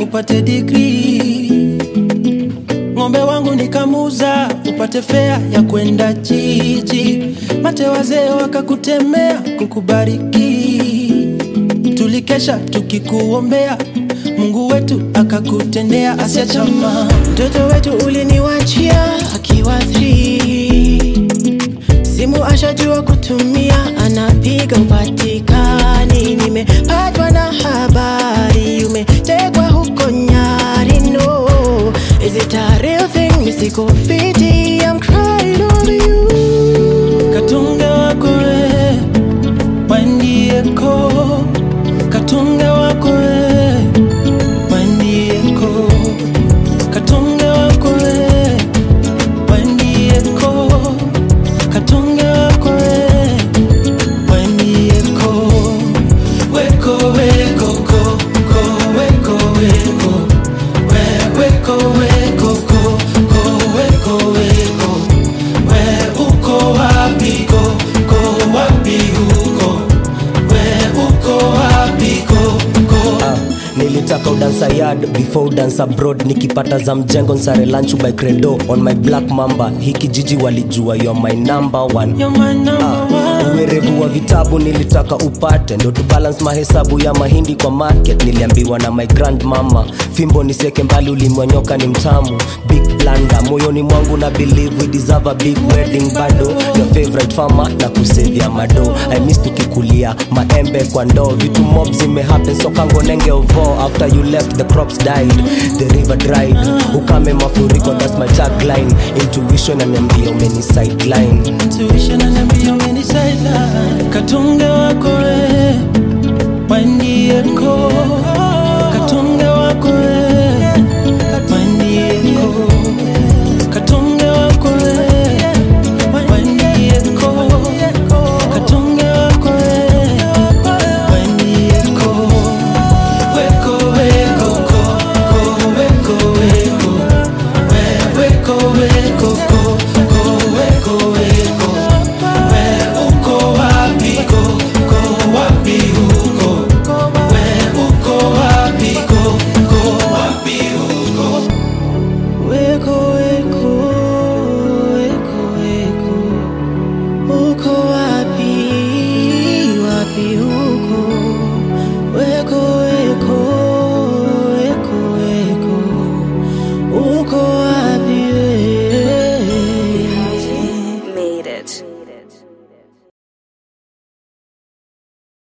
upate degree ng'ombe wangu nikamuza upate fea ya kwenda jiji mate wazee wakakutemea kukubariki tulikesha tukikuombea mungu wetu akakutendea asia chama mtoto wetu uliniwachia akiwa 3 simu ashajua kutumia anapiga upatikani nimepatwa na habari umetekwa huko nyari no is it a real thing misiko fiti I'm crying over you katunge wako we wandieko katunge wako we wandieko katunge wako we wandieko katunge wako we wandieko weko weko ko ko weko weko we weko weko ko ko weko weko we uko wapi ko ko wapi huko we uko wapi ko ko Ah, nilitaka udansa yard before udansa abroad nikipata za mjengo nsare lunch by credo on my black mamba hiki jiji walijua yo my number one you're my number one uwerevu wa vitabu nilitaka upate ndo tubalance mahesabu ya mahindi kwa market niliambiwa na my grand mama fimbo niseke mbali ulimwanyoka ni mtamu big blanda moyoni mwangu na believe we deserve a big wedding bado your favorite farmer na kusevia mado i miss tukikulia maembe kwa ndoo vitu mob zimehappen sokango nenge ovo after you left the crops died the river dried ukame mafuriko that's my tagline intuition ananiambia umeni sideline intuition ananiambia umeni sideline katunge wako we wandieko katunge wako we wandieko katunge wako we wandieko katunge wako we wandieko weko weko ko ko weko weko we weko weko ko ko weko weko we uko wapi ko ko wapi huko we uko wapi ko ko wapi huko Weko, weko, weko, weko. Uko wapi, wapi huko? Weko, weko, weko, weko. Uko wapi wewe? Made it.